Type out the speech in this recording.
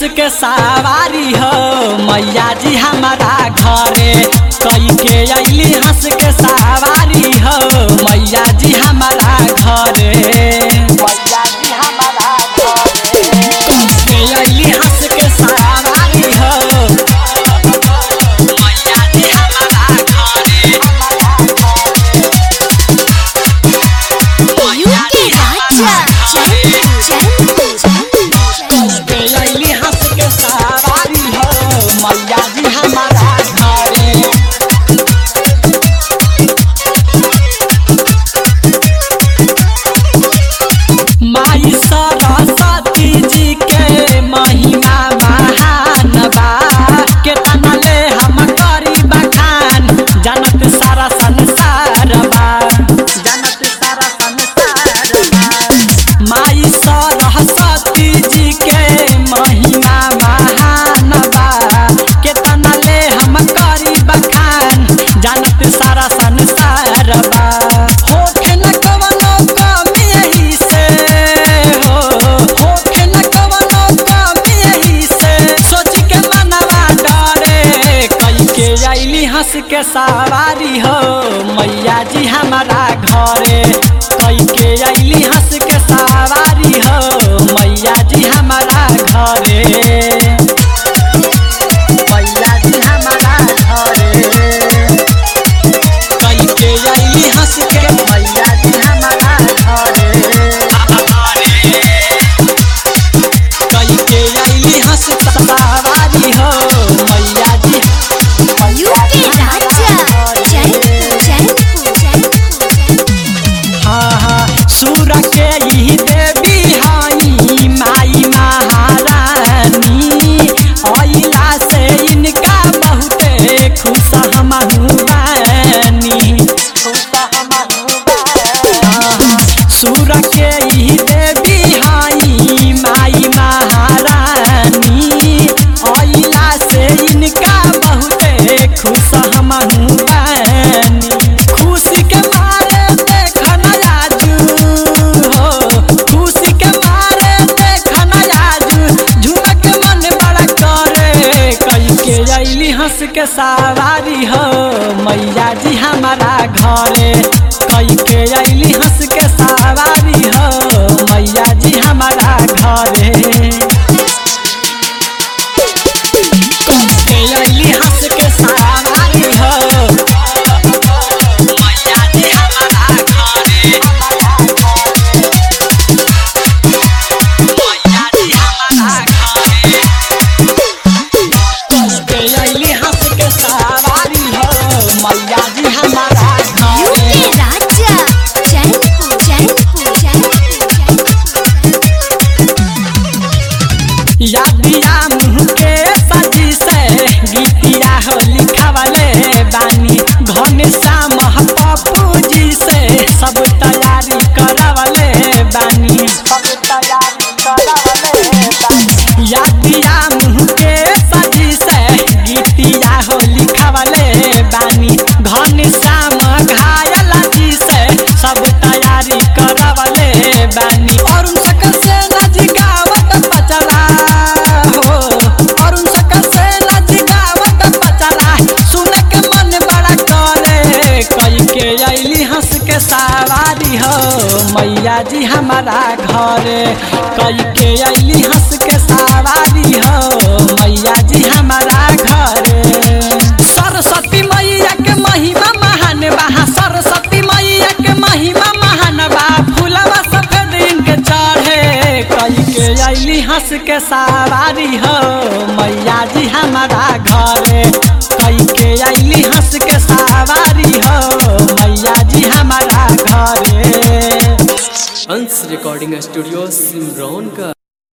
के सवारी हो मैया जी हमारा घरे कई के अली हंस के सवारी हो मैया जी हमारा घरे मैया जी हमारा घरे के अली हंस के सवारी हो मैया जी हमारा घरे यूके राजा जयपुर जयपुर बेलैली हंस के सवारी हो मैया जी हमारा घरे माई सरस्वती जी के महिमा महान बा केतना ले हम करी बखान जनत सारा संसार बा जनत सारा संसार बा माई सरस्वती जी के महिमा महान बा केतना ले हम करी बखान जानत सारा संसार बा होखे न कवनो कमी एही से हो होखे न कवनो कमी एही से सोच के मनवा डरे कई के अइली हंस के सवारी हो मैया जी हमारा घरे कई के अइली हंस के सवारी हो मैया जी हमारा घरे मैया जी हमारा घरे कई के अइली हंस के मैया जी हमारा घरे कई के अइली हंस सवारी हो मैया जी यूके राजा जयपुर जयपुर जयपुर हाँ हाँ सूर के ही देवी हई माई महारानी अइला से इनका बहुते खुश हमहू बानी खुश हमहू बानी सूर के ही देवी हई माई महारानी अइला से इनका बहुते खुश हमहू बानी खुशी के मारे देख नयाजू हो खुशी के मारे देख नयाजू झुमक मन बड़ा करे कई के अइली हंस के सवारी हो मैया जी हमारा घरे कई के अइली हंस के सवारी हो मैया जी हमारा घरे के अइली हंस के सवारी हो मैया जी हमारा घरे मैया जी हमारा घरे के अइली हंस के सवारी हो मैया जी हमारा घरे यूके राजा जयपुर जयपुर जयपुर यादिया मुँह के सजी से गीतिया हो लिखावले बानी घन श्याम पप्पू जी से सब तैयारी करावले बानी सब तैयारी करावले बानी यादिया मुँह के सजी से गीतिया हो लिखावले बानी घन श्याम घायल जी से सब तैयारी करावले बानी और सकल से नजगावत पचला हो और सकल से नजगावत पचला सुन के मन बड़ा करे कई के अइली हंस के सवारी हो मैया जी हमारा घरे कई के अइली हंस के सवारी हो मैया जी हमारा घरे सरस्वती मैया के महिमा महान बा सरस्वती मैया के महिमा महान बा फूलवा सफेद इनके चढ़े कई के अइली हंस के सवारी हो मैया जी हमारा घरे कई के अइली हंस के सवारी हो मैया जी हमारा घरे अंश रिकॉर्डिंग स्टूडियो सिमरौन का